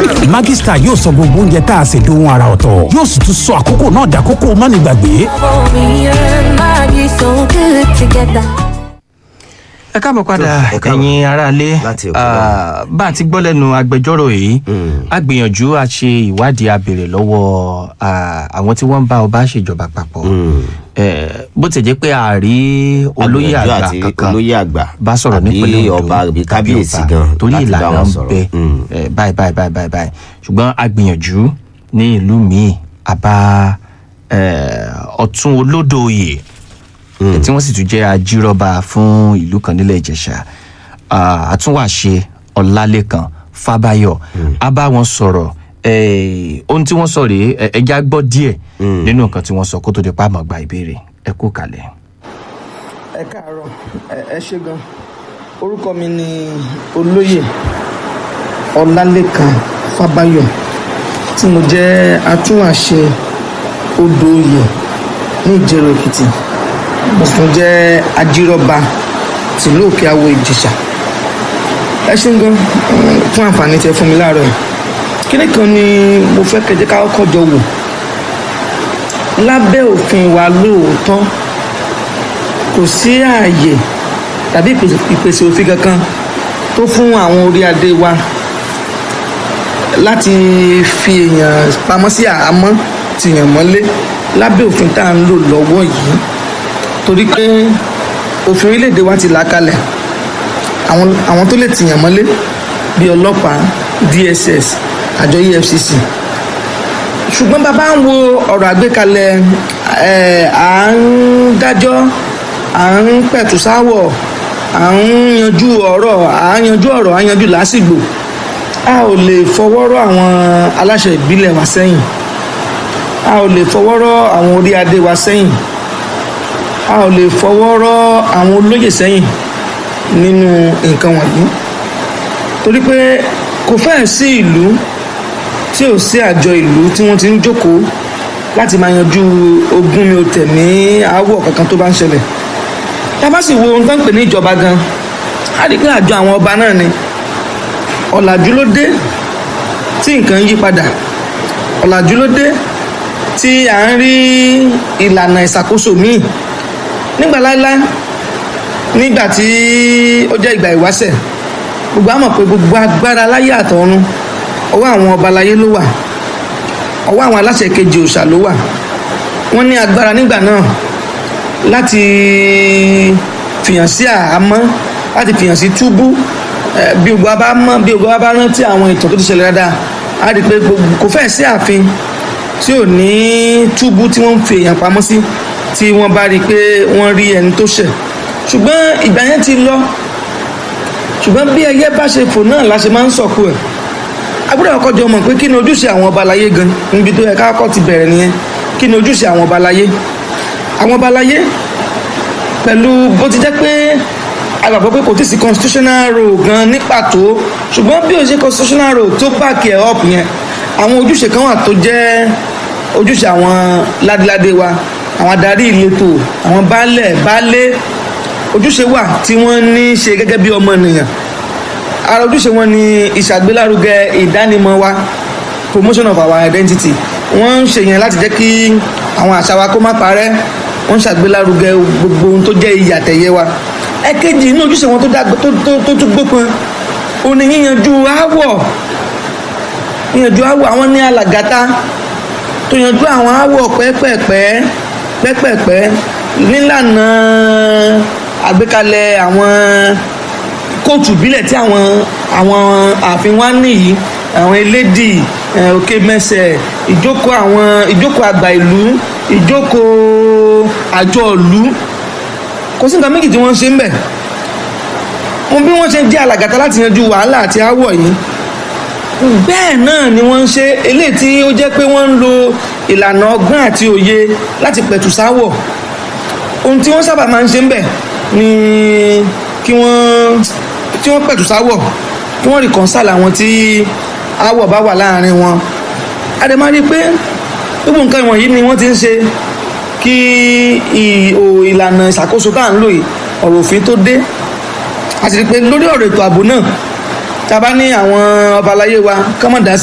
Maggi Star yóò sọ gbogbo oúnjẹ tá a ṣe dohun ara ọ̀tọ̀ yóò sì tún sọ àkókò náà dàkókò mánigbàgbé. For me and Maggie so good together. ẹ káàbọ̀ padà ẹ káàbọ̀. ẹ̀yin aráalé Láti òkè Ah, bá a ti gbọ́ lẹ́nu agbẹjọ́rò yìí a gbìyànjú a ṣe ìwádìí a béèrè lọ́wọ́ ah, àwọn tí wọ́n ń bá ọba ṣèjọba papọ̀ Eh, bó ti jẹ́ pé a rí olóyè Agbẹjọ́rò àgbà àti kankan olóyè àgbà bá sọ̀rọ̀ àbí nípínlẹ̀ Ondo ọba àbí tàbí kábíyèsí ọba, gan torí láti bá ìlànà wọn ń sọ̀rọ̀. bẹ Mm. eh, báyìí báyìí báyìí báyìí báyìí ṣùgbọ́n a gbìyànjú ní ìlú míì àbá eh, ọ̀tún olódòoyè tí wọ́n sì tún jẹ́ ajírọ́ba fún ìlú kan nílẹ̀ ìjẹ̀ṣà Ah, àtúnwàṣe ọlálékan fábáyọ̀ a bá wọn sọ̀rọ̀ eh, ohun tí wọ́n sọ rèé ẹ- ẹja gbọ́ díẹ̀ nínú nǹkan tí wọ́n sọ kó tó di pa àmọ́ gba ìbéèrè ẹ kú kalẹ̀. ẹ káàárọ̀ ẹ- ẹ ṣé gan orúkọ mi ni olóyè ọlálẹ́kan fábáyọ̀ tí mo jẹ́ atúnwàṣe odò oyè ní ìjẹ̀rọ èkìtì mo sì tún jẹ́ ajírọ́ba tìlú òkè àwọ ìjẹ̀ṣà ẹ ṣé gan mm, fún àǹfààní tẹ fún mi láàárọ̀ yìí kíní kan ni mo fẹ́ kẹjẹ́ ká kọ́kọ́ jọ wò lábẹ́ òfin wa lóòótọ́ kò sí ààyè tàbí ìpèsè- ìpèsè òfin kankan tó fún àwọn orí adé wa láti fi èèyàn pamọ́ sí àhámọ́ tìyàn mọ́lé lábẹ́ òfin tá à ń lò lọ́wọ́ yìí torí pé òfin orílẹ̀-èdè wa ti là á kalẹ̀ àwọn àwọn tó lè tìyàn mọ́lé bíi ọlọ́pàá dss àjọ efcc ṣùgbọ́n bàbá ń wo ọ̀rọ̀ àgbékalẹ̀ ẹ̀ à ń dájọ́ à ń pẹ̀tù sáwọ̀ à ń yanjú ọ̀rọ̀ à ń yanjú ọ̀rọ̀ à ń yanjú lásìgbò a ò lè fọwọ́rọ́ àwọn aláṣẹ ìbílẹ̀ wa sẹ́yìn a ò lè fọwọ́rọ́ àwọn orí adé wa sẹ́yìn a ò lè fọwọ́rọ́ àwọn olóyè sẹ́yìn nínú nǹkan wọ̀nyí torí pé kò fẹ́ẹ̀ sí ìlú tí ò sí àjọ ìlú tí wọ́n ti ń jókòó láti máa yanjú ogún mi ò tẹ̀mí aáwọ̀ kankan tó bá ń ṣẹlẹ̀ tá a bá sì wo ohun tó ń pè ní ìjọba gan á rí i pé àjọ àwọn ọba náà ni ọ̀làjú ló dé tí nǹkan yí padà ọ̀làjú ló dé tí à ń rí ìlànà ìṣàkóso míì nígbà láéláé nígbà tí ó jẹ́ ìgbà ìwáṣẹ̀ gbogbo àmọ̀ pé gbogbo agbára láyé àtọ̀run ọwọ́ àwọn ọba láyé ló wà ọwọ́ àwọn aláṣẹ kejì òòṣà ló wà wọ́n ní agbára nígbà náà láti fìyàn sí àhámọ́ láti fìyàn sí túbú Eh, bí gbogbo wa bá mọ̀ bí gbogbo wa bá rántí àwọn ìtàn tó ti ṣẹlẹ̀ dáadáa a rí i pé gbogbo kò fẹ́ẹ̀ sí ààfin tí ò ní túbú tí wọ́n ń fi èèyàn pamọ́ sí tí wọ́n bá rí i pé wọ́n rí ẹni tó ṣẹ̀ ṣùgbọ́n ìgbà yẹn ti lọ ṣùgbọ́n bí ẹyẹ bá ṣe fò náà la ṣe máa ń sọ̀kú ẹ̀ agbọ́dọ̀ ọkọ̀ jọ mọ̀ pé kí ni ojúṣe àwọn ọba aláyé gan níbi tó yẹ ká kọ́ ti bẹ̀rẹ̀ nìyẹn kí ni ojúṣe àwọn ọba aláyé àwọn ọba aláyé pẹ̀lú bó ti jẹ́ pé a gbàgbọ́ pé kò tí ì sí constitutional role gan ní pàtó ṣùgbọ́n bí o ṣe constitutional role tó back ẹ̀ up yẹn àwọn ojúṣe kan wà tó jẹ́ ojúṣe àwọn ládéládé wa àwọn adarí ìletò àwọn baálẹ̀ baálé ojúṣe wà tí wọ́n ní í ṣe gẹ́gẹ́ bí ọmọ ènìyàn ara ojúṣe wọn ni ìṣàgbélárugẹ ìdánimọ̀ wa promotion of our identity wọ́n ń ṣe yẹn láti jẹ́ kí àwọn àṣà wa kó má parẹ́ wọ́n ń ṣàgbélárugẹ gbogbo ohun tó jẹ́ iyì àtẹ̀yẹ wa ẹ̀kejì inú ojúṣe wọn tó dá tó tó tó tún gbópọn ó ní yíyanjú aáwọ̀ yíyanjú aáwọ̀ àwọn ní alàgàtà tó yanjú àwọn aáwọ̀ pẹ́pẹ́pẹ́ pẹ́pẹ́pẹ́ nílànà àgbékalẹ̀ àwọn kóòtù ìbílẹ̀ tí àwọn àwọn ààfin wa nìyí àwọn elédì eh, òkè mẹsẹ̀ ìjókòó àwọn ìjókòó àgbà ìlú ìjókòó àjọ ìlú kò sí nǹkan méjì tí wọ́n ń ṣe ń bẹ̀ wọn bí wọ́n ṣe jẹ́ alàgàtà láti yanjú wàhálà àti aáwọ̀ yìí bẹ́ẹ̀ náà ni wọ́n ń ṣe eléyìí tí ó jẹ́ pé wọ́n ń lo ìlànà ọgbọ́n àti òye láti pẹ̀tù sáwọ̀ ohun tí wọ́n sábà máa ń ṣe ń bẹ̀ ni kí wọ́n tí wọ́n pẹ̀tù sáwọ̀ kí wọ́n reconcile àwọn tí aáwọ̀ bá wà láàrin wọn a dẹ̀ máa rí i pé gbogbo nǹkan ìwọ̀nyí ni wọ́n ti ń ṣe kí ì- ò- ìlànà ìṣàkóso tá à ń lò yìí ọ̀rọ̀ òfin tó dé a sì rí i pé lórí ọ̀rọ̀ ètò ààbò náà tá a bá ní àwọn ọba aláyé wa kọ́mọ̀dá